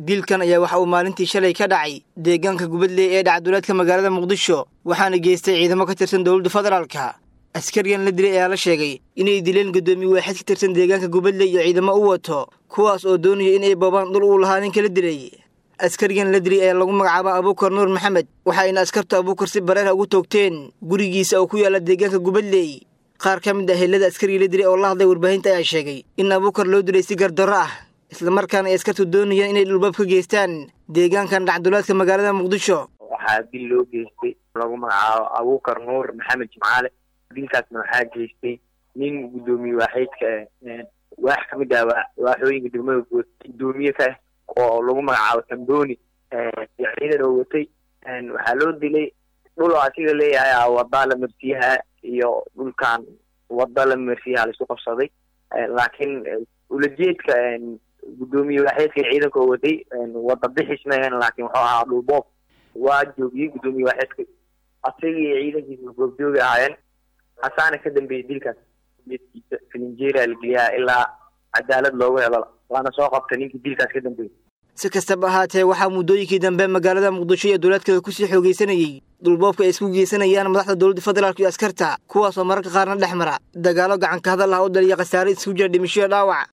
dilkan ayaa waxa uu maalintii shalay ka dhacay deegaanka gubadley ee dhacduleedka magaalada muqdisho waxaana geystay ciidamo ka tirsan dowladda federaalka askarigan la dilay ayaa la sheegay inay dileen guddoomiye waaxid ka tirsan deegaanka gubadley iyo ciidamo u wato kuwaas oo doonaya inay boobaan dhul uu lahaa ninka la dilay askarigan la dilay ayaa lagu magacaaba abuukar nuur maxamed waxayna askartu abuukar si bareera ugu toogteen gurigiisa oo ku yaalla deegaanka gubadley qaar ka mid ah helada askarigii la dilay oo la hadlay warbaahinta ayaa sheegay in abuukar loo dilay si gardarro ah islamarkaana ay askartu doonayaan inay dhulbaab ka geystaan deegaankan dhacduleedka magaalada muqdisho waxaa dil loo geystay lagu magacaabo abuukar nuur maxamed jimcaale dilkaasna waxaa geystay nin guddoomiye waaxeydka waax ka mid ah waaxooyinka degmada guud guddoomiye ka ah oo lagu magacaabo tamboni iyo ciidan oo watay waxaa loo dilay dhul oo asiga leeyahay wadaa la marsiyaha iyo dhulkan wada la marsiyaha laisku qabsaday laakiin ulajeedka guddoomiye waaxeedka ciidanka oo watay wada bixis mahan laakiin wuxuu ahaa dhulboob waa joogiyey guddoomiye waaxeedka asaga iyo ciidankiisa goobjoogi ahaayeen hasaana ka dambeeyey dilkaas geedkiisa filinjeeria la geliyaa ilaa cadaalad loogu helo waana soo qabtay ninkii dilkaas ka dambeeyey si kastaba ahaatee waxaa muddooyinkii dambe magaalada muqdisho iyo dowlaadkeeda kusii xoogaysanayey dhulboobka ay isku geysanayaan madaxda dowladda federaalk iyo askarta kuwaasoo mararka qaarna dhex mara dagaallo gacanka hadal ah u dhaliya khasaare isku jira dhimishoyo dhaawac